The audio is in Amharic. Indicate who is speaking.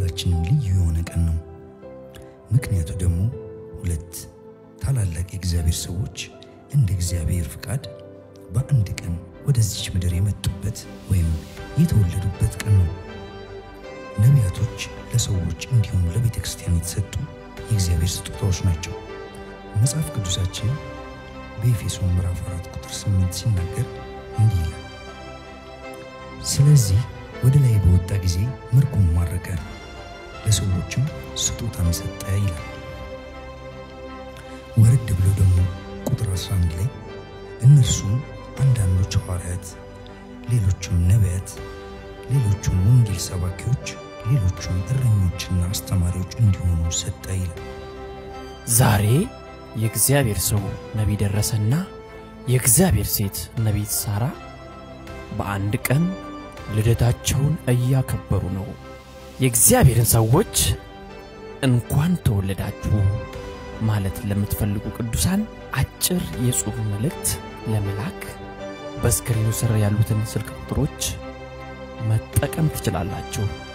Speaker 1: ለሁላችንም ልዩ የሆነ ቀን ነው። ምክንያቱ ደግሞ ሁለት ታላላቅ የእግዚአብሔር ሰዎች እንደ እግዚአብሔር ፍቃድ በአንድ ቀን ወደዚች ምድር የመጡበት ወይም የተወለዱበት ቀን ነው። ነቢያቶች ለሰዎች እንዲሁም ለቤተ ክርስቲያን የተሰጡ የእግዚአብሔር ስጦታዎች ናቸው። መጽሐፍ ቅዱሳችን በኤፌሶን ምዕራፍ 4 ቁጥር 8 ሲናገር እንዲህ ይላል፣ ስለዚህ ወደ ላይ በወጣ ጊዜ ምርኮን ማረከ፣ ለሰዎችም ስጦታን ሰጠ ይላል። ወረድ ብሎ ደግሞ ቁጥር 11 ላይ እነርሱም አንዳንዶች ሐዋርያት፣ ሌሎቹም ነቢያት፣ ሌሎቹም ወንጌል ሰባኪዎች፣ ሌሎቹም እረኞችና አስተማሪዎች እንዲሆኑ ሰጠ ይላል።
Speaker 2: ዛሬ የእግዚአብሔር ሰው ነቢይ ደረሰና የእግዚአብሔር ሴት ነቢይት ሳራ በአንድ ቀን ልደታቸውን እያከበሩ ነው። የእግዚአብሔርን ሰዎች እንኳን ተወለዳችሁ ማለት ለምትፈልጉ ቅዱሳን አጭር የጽሑፍ መልእክት ለመላክ በስክሪኑ ስር ያሉትን ስልክ ቁጥሮች መጠቀም ትችላላችሁ።